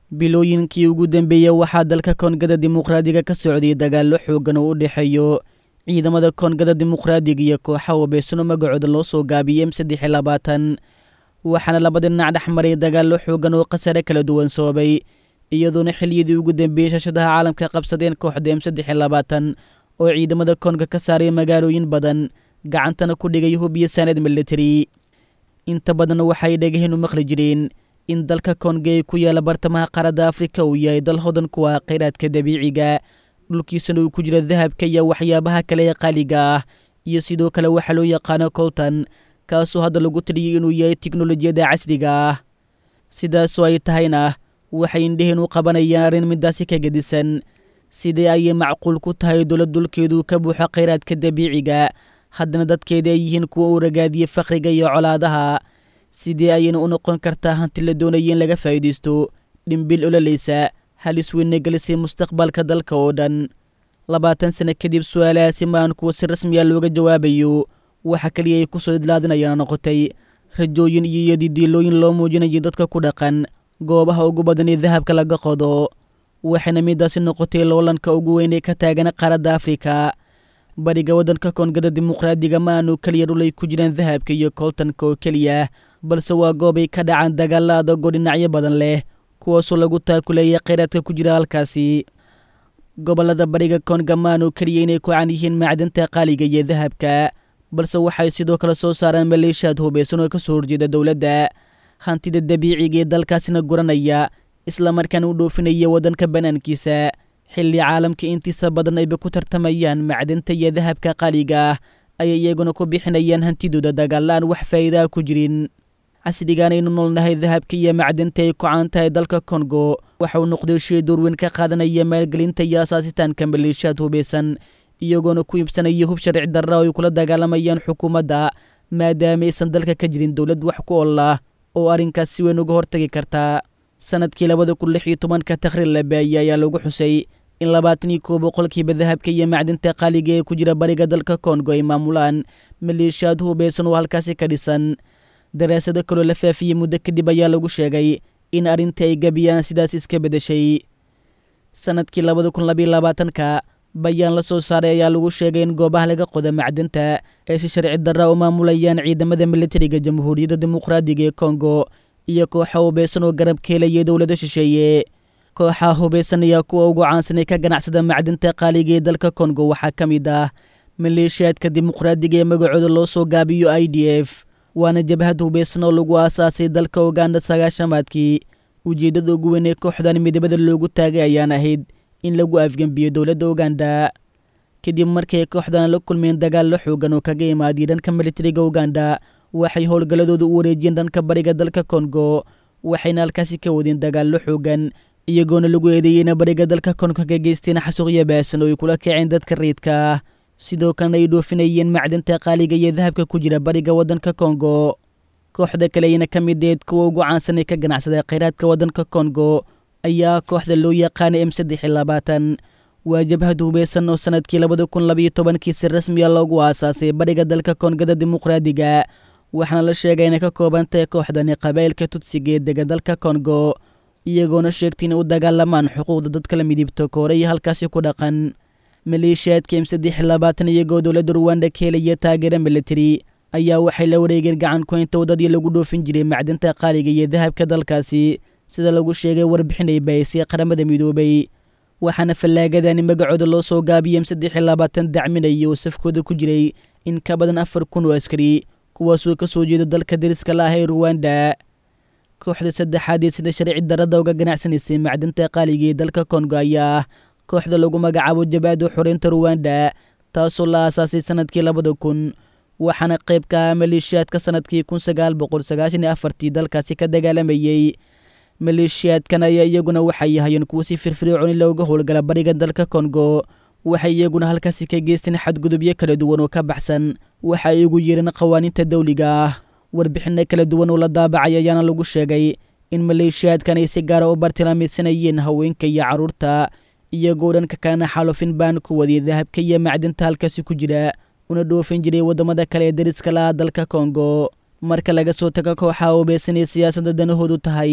bilooyinkii ugu dambeeyey waxaa dalka koongada dimuqraadiga ka socday dagaallo xoogan oo u dhexeeyo ciidamada koongada dimuqraadiga iyo kooxa wabeysano magacooda loo soo gaabiyey m saddex iyo labaatan waxaana labada dhinac dhex maray dagaallo xoogan oo khasare kala duwan sababay iyadoona xiliyadii ugu dambeeyey shashadaha caalamka qabsadeen kooxda m saddex iyo labaatan oo ciidamada koonga ka saaray magaalooyin badan gacantana ku dhigay hub iyo saanad military inta badan waxay dhegaheen u maqli jireen in dalka koonga ee ku yaala bartamaha qaaradda afrika uu yahay dal hodan kuwa khayraadka dabiiciga dhulkiisana uu ku jiro dahabka iyo waxyaabaha kale ee qaaliga ah iyo sidoo kale waxaa loo yaqaano colton kaasoo hadda lagu tiriyay inuu yahay tiknolojiyadda casriga ah sidaasoo ay tahayna waxay indheheen u qabanayaan arrin midaasi ka gedisan sidee ayay macquul ku tahay dowlad dulkeedu ka buuxo khayraadka dabiiciga haddana dadkeeda ay yihiin kuwa u ragaadiyey fakhriga iyo colaadaha sidee ayayna u noqon kartaa hanti la doonaya in laga faa'iidaysto dhimbil ololaysa halis weyna gelisay mustaqbalka dalka oo dhan labaatan sano kadib su-aalahaasi maan kuwa si rasmiya looga jawaabayo waxa keliya ay ku soo idlaadinayaan noqotay rajooyin iyo iyodidiilooyin loo muujinayo dadka ku dhaqan goobaha ugu badan ee dahabka laga qodo waxayna midaasi noqotay loolanka ugu weyn ee ka taagan qaaradda afrika bariga waddanka koongada dimuqraadiga ma aanu keliya dhulay ku jiraan dahabka iyo kooltanka oo keliya balse waa goob ay ka dhacaan dagaalla adagoo dhinacyo badan leh kuwaasoo lagu taakuleeya khayraadka ku jira halkaasi gobollada bariga koonga ma aanu keliya inay ku caan yihiin macdanta qaaliga iyo dahabka balse waxay sidoo kale soo saaraan maleeshiyaad hubaysan oo ka soo horjeeda dowladda hantida dabiiciga ee dalkaasina guranaya islamarkaana u dhoofinaya waddanka bannaankiisa xilli caalamka intiisa badan ayba ku tartamayaan macdanta iyo dahabka qaaliga ah ayay iyaguna ku bixinayaan hantidooda dagaalaan wax faa'iidaha ku jirin casrigaanaynu noolnahay dahabka iyo macdanta ay ku caan tahay dalka kongo waxa uu noqday shay doorweyn ka qaadanaya maalgelinta iyo asaasitaanka maleeshiyaad hubaysan iyagoona ku iibsanaya hub sharci darra oo ay kula dagaalamayaan xukuumadda maadaama aysan dalka ka jirin dowlad wax ku ol ah oo arrinkaas si weyn uga hortagi karta sanadkii labada kun lix iyo tobanka takhriir la baayey ayaa lagu xusay in labaatan iyo koo boqolkiiba dahabka iyo macdinta qaaliga ee ku jira bariga dalka kongo ay maamulaan maleeshiyaad hubaysan oo halkaasi ka dhisan daraasado kaloo la faafiyey muddo kadib ayaa lagu sheegay in arrintii ay gabiyaan sidaas iska beddeshay sanadkii labada kun labayo labaatanka bayaan la soo saaray ayaa lagu sheegay in goobaha laga qoda macdinta ay si sharci darra u maamulayaan ciidamada militariga jamhuuriyadda dimuqraadiga ee kongo iyo kooxa hubaysan oo garab ka helaya dowlada shisheeye kooxaha hubaysan ayaa kuwa ugu caansanay ka ganacsada macdinta qaaliga ee dalka kongo waxaa ka mid ah maleeshiyaadka dimuqraadiga ee magacooda loo soo gaabiyo i d f waana jabhad hubaysan oo lagu aasaasay dalka uganda sagaashamaadkii ujeeddada ugu weyn ee kooxdan midabada loogu taagay ayaan ahayd in lagu afgembiyo dowladda uganda kadib markay kooxdan la kulmeen dagaallo xoogan oo kaga imaadiyay dhanka militariga uganda waxay howlgalladooda u wareejiyeen dhanka bariga dalka kongo waxayna halkaasi ka wadeen dagaallo xoogan iyagoona lagu eedeeyeyna bariga dalka kongo ka geysteen xasuuqyo baasan oo ay kula kaceen dadka riidka ah sidoo kalena ay dhoofinayeen macdinta qaaliga iyo dahabka ku jira bariga waddanka kongo kooxda kale ayna ka mid eed kuwa ugu caansan ee ka ganacsada khayraadka waddanka kongo ayaa kooxda loo yaqaana m saddex iyo labaatan waa jabhad hubaysan oo sanadkii labada kun labayo tobankii si rasmiya loogu aasaasay bariga dalka koongada dimuqraadiga waxaana la sheegay inay ka koobantahay kooxdani qabaa'ilka tudsiga ee dega dalka kongo iyagoona sheegtay inay u dagaalamaan xuquuqda dadka la midibto kooreya halkaasi ku dhaqan maleeshiyaadka m saddex iyo labaatan iyagoo dowladda ruwanda ka helaya taageera militari ayaa waxay la wareegeen gacan kuhaynta waddadii lagu dhoofin jiray macdinta qaaliga iyo dahabka dalkaasi sida lagu sheegay warbixin ay bahisay qaramada midoobay waxaana fallaagadani magacooda loo soo gaabiyey m saddex iyo labaatan dacminaya oo safkooda ku jiray in ka badan afar kun oo askari kuwaasoo ka soo jeeda dalka dariska la ah ee ruwanda kooxda saddexaad ee sida sharci darada uga ganacsanaysay macdinta qaaliga ee dalka kongo ayaa ah kooxda lagu magacaabo jabaado xoreynta ruwanda taasoo la aasaasay sanadkii labada kun waxaana qayb ka ah maleeshiyaadka sanadkii kun sagaal boqol sagaashan iyo afartii dalkaasi ka dagaalamayey maleeshiyaadkan ayaa iyaguna waxay yahayeen kuwo si firfircooni looga howlgala bariga dalka kongo waxay iyaguna halkaasi ka geysteen xadgudubyo kala duwan oo ka baxsan waxa ay ugu yeereen qawaaniinta dawliga ah warbixinno kala duwan oo la daabacay ayaana lagu sheegay in maleeshiyaadkan ay si gaara u bartilmaamaysanayeen haweenka iyo carruurta iyagoo dhanka kalena xaalufin baan ku wadiyay dahabka iyo macdinta halkaasi ku jira una dhoofin jiray waddamada kale ee dariska laha dalka kongo marka laga soo tago kooxaha hubaysan ee siyaasadda danahoodu tahay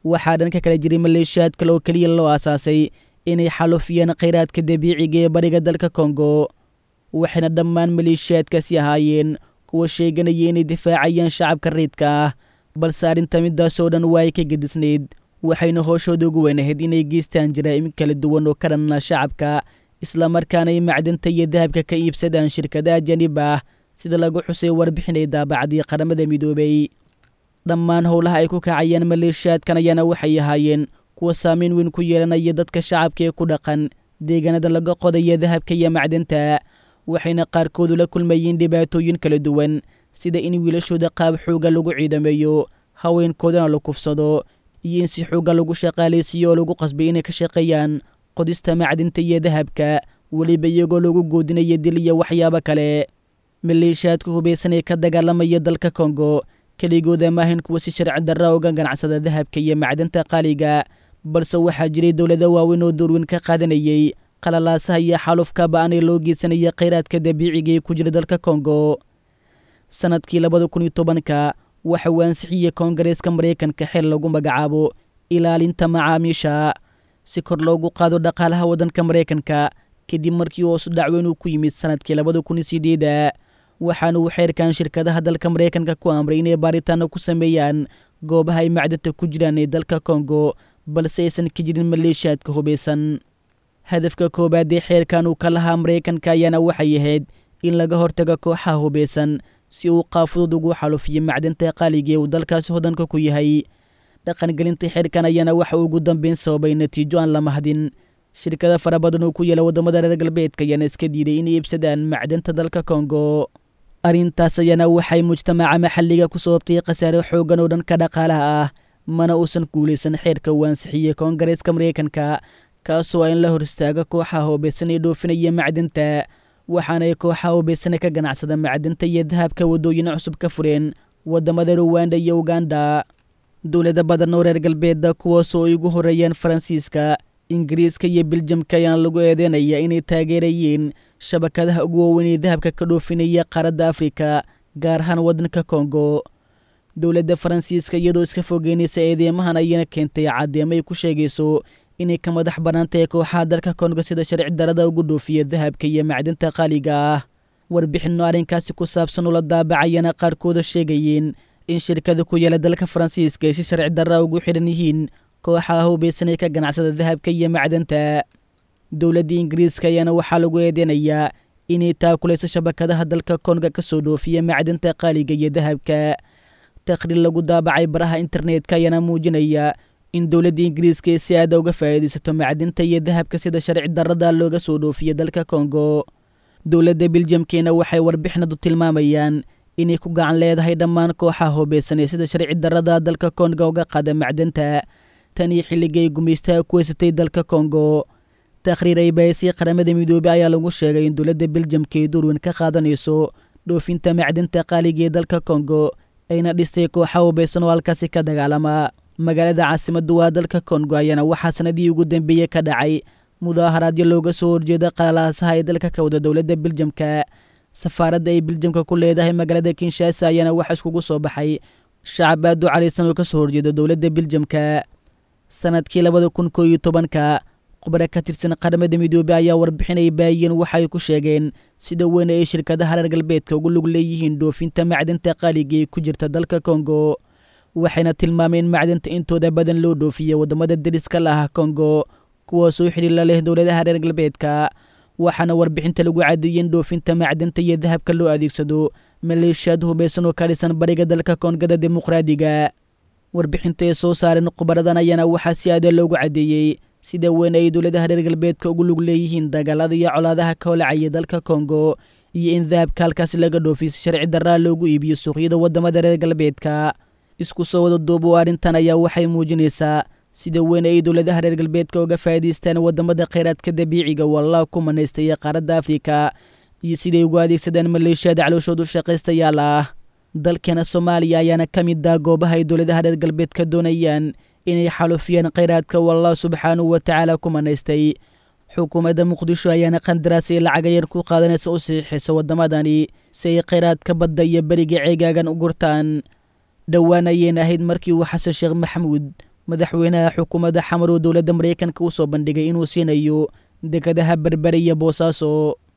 waxaa dhanka kale jiray maleeshiyaad kale oo keliya loo aasaasay inay xalufiyeen khayraadka dabiiciga ee bariga dalka kongo waxayna dhammaan maleeshiyaadkaasi ahaayeen kuwa sheeganaya inay difaacayaan shacabka riidka ah balse arrinta midaasoo dhan waa ay ka gedisnayd waxayna hooshooda ugu weynahayd inay geystaan jaraa'im kala duwan oo ka dhanna shacabka islamarkaana ay macdanta iyo dahabka ka iibsadaan shirkada ajanib ah sida lagu xusay warbixinay daabacdii qaramada midoobay dhammaan howlaha ay ku kacayaan maleeshiyaadkan ayaana waxay ahaayeen kuwa saamayn weyn ku yeelanaya dadka shacabka ee ku dhaqan deegaanada laga qodaya dahabka iyo macdanta waxayna qaarkoodu la kulmayeen dhibaatooyin kala duwan sida in wiilashooda qaab xooga lagu ciidameeyo haweenkoodana la kufsado iyo in si xooga lagu shaqaalaysiiyo oo lagu qasbay inay ka shaqeeyaan qodista macdinta iyo dahabka weliba iyagoo lagu goodinaya dil iyo waxyaabo kale maleeshiyaadka hubaysan ee ka dagaalamaya dalka kongo keligooda maahayn kuwa si sharci darra uga ganacsada dahabka iyo macdanta qaaliga balse waxaa jiray dowlado waaweyn oo doorweyn ka qaadanayay qalalaasaha iyo xalufka ba-anay loo geysanaya khayraadka dabiiciga ee ku jira dalka kongo sannadkii labada kun iyo tobanka waxa uu ansixiyey koongareeska maraykanka xil lagu magacaabo ilaalinta macaamiisha si kor loogu qaado dhaqaalaha waddanka maraykanka kadib markii hoosu dhacweyn uu ku yimid sannadkii labada kun iyo sideeda waxaana uu xeerkan shirkadaha dalka maraykanka ku amray inay baaritaano ku sameeyaan goobaha ay macdanta ku jiraan ee dalka kongo balse aysan ka jirin maleeshiyaadka hubaysan hadafka koowaad ee xeerkan uu ka lahaa maraykanka ayaana waxay ahayd in laga hortago kooxaha hubaysan si uu qaafudud ugu xalufiyo macdanta qaaliga ee uu dalkaasi hodanka ku yahay dhaqangelinta xeerkan ayaana waxa ugu dambeyn sababay natiijo aan la mahdin shirkada fara badan oo ku yaela waddamada reer galbeedka ayaana iska diiday inay iibsadaan macdanta dalka kongo arrintaas ayaana waxay mujtamaca maxalliga ku sababtay khasaare xoogan oo dhanka dhaqaalaha ah mana uusan guulaysan xeerka uu ansixiyey koongareeska maraykanka kaasoo in la hor istaaga kooxaha hubaysan ee dhoofinaya macdanta waxaana ay kooxaha hubaysane ka ganacsada macdanta iyo dahabka waddooyin cusub ka fureen waddamada ruwanda iyo uganda dowlada badan oo reer galbeedda kuwaasoo ay ugu horreeyeen faransiiska ingiriiska iyo biljamka ayaana lagu eedeynaya inay taageerayeen shabakadaha ugu waaweyn ee dahabka ka dhoofinaya qaaradda afrika gaar ahaan waddanka kongo dowladda faransiiska iyadoo iska fogeynaysa eedeymahan ayana keentay caddeemo ay ku sheegayso inay ka madax bannaantahay kooxaha dalka kongo sida sharci darada ugu dhoofiya dahabka iyo macdinta qaaliga ah warbixinno arrinkaasi ku saabsan ula daabacayana qaarkooda sheegayeen in shirkada ku yaela dalka faransiiska ay si sharci darra ugu xidhan yihiin kooxaha hubaysanay ka ganacsada dahabka iyo macdanta dowladda ingiriiska ayaana waxaa lagu eedeynayaa inay taakulayso shabakadaha dalka konga ka soo dhoofiya macdanta qaaliga iyo dahabka taqhriir lagu daabacay baraha internetka ayaana muujinaya in dowladda ingiriiska ay si aada uga faa'iidaysato macdinta iyo dahabka sida sharci darrada looga soo dhoofiya dalka kongo dowladda biljamkeena waxay warbixinadu tilmaamayaan inay ku gacan leedahay dhammaan kooxaha hubaysanee sida sharci darrada dalka konga uga qaada macdanta tan iyo xilligay gumaystaha ku haysatay dalka kongo takhriir ay bahisay qaramada midoobey ayaa lagu sheegay in dowladda biljamka ay durweyn ka qaadanayso dhoofinta macdinta qaaliga ee dalka kongo ayna dhistay kooxa hubaysan oo halkaasi ka dagaalama magaalada caasimaddu waa dalka kongo ayaana waxaa sanadii ugu dambeeyey ka dhacay mudaaharaadyo looga soo horjeeda qalalaasaha ee dalka ka wada dowladda biljamka safaaradda ay biljamka ku leedahay magaalada kinshasa ayaana waxa iskugu soo baxay shacab aad u caraysan oo ka soo horjeeda dowladda biljamka sanadkii labada kun koo iyo tobanka khubaro ka tirsan qaramada midoobey ayaa warbixinay baayeen waxa ay ku sheegeen sida weyn ay shirkadaha reer galbeedka ugu lug leeyihiin dhoofinta macdinta qaaliga ee ku jirta dalka kongo waxayna tilmaameen macdinta intooda badan loo dhoofiya waddamada deriska la ah kongo kuwaasoo xidhiila leh dowladaha reer galbeedka waxaana warbixinta lagu cadeeyey in dhoofinta macdinta iyo dahabka loo adeegsado maleeshiyaad hubaysan oo ka dhisan bariga dalka koongada dimuqraadiga warbixinta ay soo saareen khubaradan ayaana waxaa si aada loogu cadeeyey sida weyn ay dowladaha reer galbeedka ugu lug leeyihiin dagaalada iyo colaadaha ka holacaya dalka kongo iyo in dahabka halkaasi laga dhoofiy si sharci darraa loogu iibiyo suuqyada waddamada reer galbeedka isku soo wada duubo arrintan ayaa waxay muujinaysaa sida weyn ay dowladaha reer galbeedka uga faa'iidaystaan waddamada khayraadka dabiiciga wallah ku manaystaya qaaradda afrika iyo siday ugu adeegsadaan maleeshiyada calooshoodu shaqaystayaal ah dalkeena soomaaliya ayaana ka mid ah goobaha ay dowladaha reer galbeedka doonayaan inay xalufiyaan khayraadka wallah subxaanahu wa tacaala ku manaystay xukuumadda muqdisho ayaana qandaraas ay lacagayar ku qaadanaysa u saxiixaysa waddamadani si ay khayraadka badda iyo beriga ceegaagan u gurtaan dhowaan ayayna ahayd markii uu xasan sheekh maxamuud madaxweynaha xukuumadda xamar oo dowladda maraykanka u soo bandhigay inuu siinayo dekadaha berbere iyo boosaaso